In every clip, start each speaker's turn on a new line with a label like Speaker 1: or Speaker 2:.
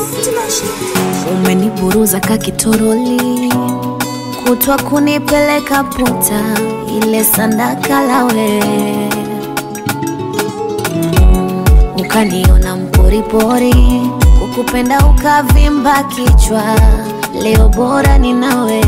Speaker 1: Umeniburuza kakitoroli kutwa kunipeleka puta ile sandaka lawe Mm, ukaniona mporipori kukupenda ukavimba kichwa leo bora ni nawe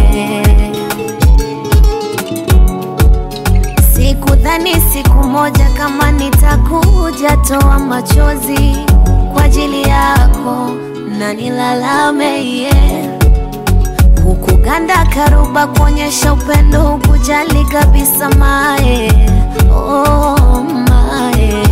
Speaker 1: sikudhani siku moja kama nitakuja toa machozi kwa ajili yako na nilalame yeah. Kukuganda karuba kuonyesha upendo hukujali kabisa mae oh, mae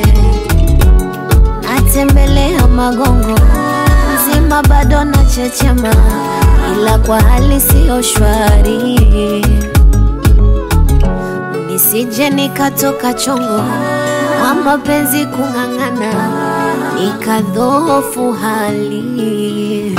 Speaker 1: natembelea magongo mzima bado na chechema ila kwa hali siyo shwari nisije nikatoka chongo kwa mapenzi kung'ang'ana nikadhofu hali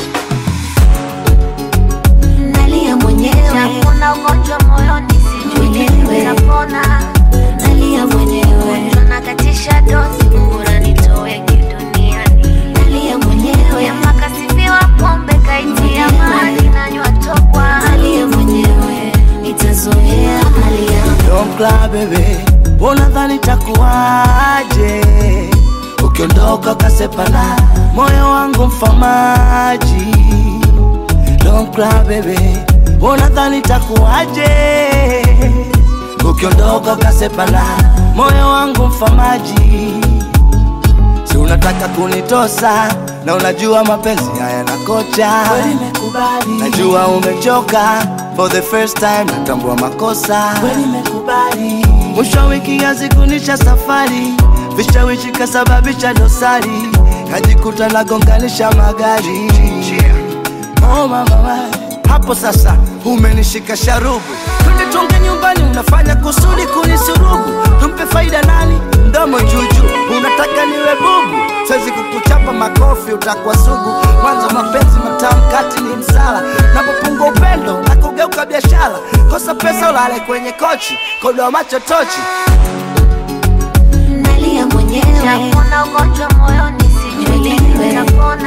Speaker 1: nalia mwenyewe kuna ugonjwa moyoni sijui nitapona nalia mwenyewe nakatisha dozi bora nitoe duniani nalia mwenyewe makasifiwa pombe kaitia maji nanywa tokwa nalia mwenyewe nitazoea hali yangu
Speaker 2: Don't cry baby, unadhani takuwaje ukiondoka ukasepana moyo wangu mfamaji. Don't cry baby, unadhani takuwaje ukiondoka ukasepana moyo wangu mfamaji. Si unataka kunitosa na unajua mapenzi haya na kocha.
Speaker 3: Kweli nimekubali,
Speaker 2: Najua umechoka for the first time, natambua makosa.
Speaker 3: kweli nimekubali,
Speaker 2: Mwisho wa wiki yazikunisha safari, vishawishi kasababisha dosari, kajikuta nagonganisha magari. Oh mama we, hapo sasa umenishika sharubu, twende tuonge nyumbani, unafanya kusudi kunisurubu. Tumpe faida nani? Mdomo juju, unataka niwe bubu? Siwezi kukuchapa makofi, utakuwa sugu. Mwanzo mapenzi matamu, kati ni msala, napopungua upendo na kugeuka biashara. Kosa pesa ulale kwenye kochi, kodoa macho tochi.
Speaker 1: nalia mwenyewe kuna ugonjwa moyoni sijui nitapona